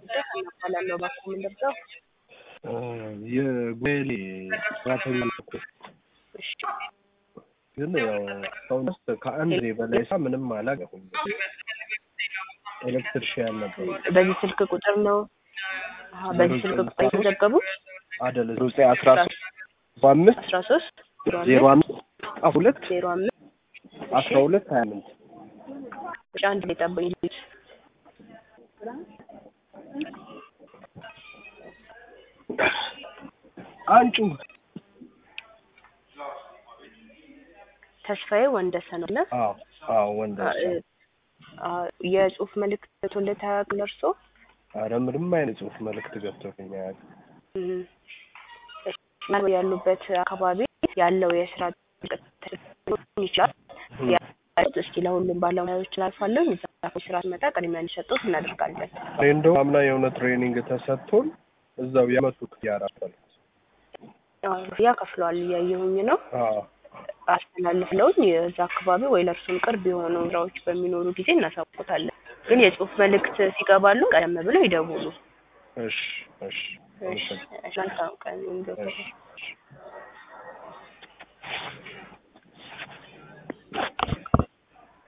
ጉዳይ እናባላለሁ ባኮ የምንደርሰው የጉሌሌ ሰራተኛ እኮ እሺ ግን ያው እስካሁን ድረስ ከአንድ ጊዜ በላይ ሳ ምንም አላገሁም። ኤሌክትሪሽያን ነበር በዚህ ስልክ ቁጥር ነው አሀ፣ በዚህ ስልክ ቁጥር የተዘገቡት አደለ ሩጼ አስራ ሶስት በአምስት አስራ ሶስት ዜሮ አምስት አስራ ሁለት ዜሮ አምስት አስራ ሁለት ሀያ አምስት እሺ አንድ ላይ ጠብኝ ልጅ አንጩ ተስፋዬ ወንደሰን አለ አዎ አዎ ወንድ የጽሁፍ መልእክት ቶለት አያውቅም እርሶ አረ ምንም አይነት ጽሁፍ መልእክት ገብቶልኝ አያውቅም። እም፣ እሺ፣ ያሉበት አካባቢ ያለው የስራ ጥልቀት ሊሆን ይችላል ያሉት እስኪ ለሁሉም ባለሙያዎች ላልፋለሁ እዛ ስራ ሲመጣ ቅድሚያ እንዲሰጡት እናደርጋለን። እኔ እንደው አምና የሆነ ትሬኒንግ ተሰጥቶን እዛው የመቱ ያራፈል ያ ከፍለዋል እያየሁኝ ነው አዎ አስተላልፍለውኝ የዛ አካባቢ ወይ ለእርሱም ቅርብ የሆኑ ስራዎች በሚኖሩ ጊዜ እናሳውቁታለን። ግን የጽሁፍ መልእክት ሲገባሉ ቀደም ብለው ይደውሉ። እሺ እሺ እሺ፣ መልካም ቀን ይሁንልዎት። እሺ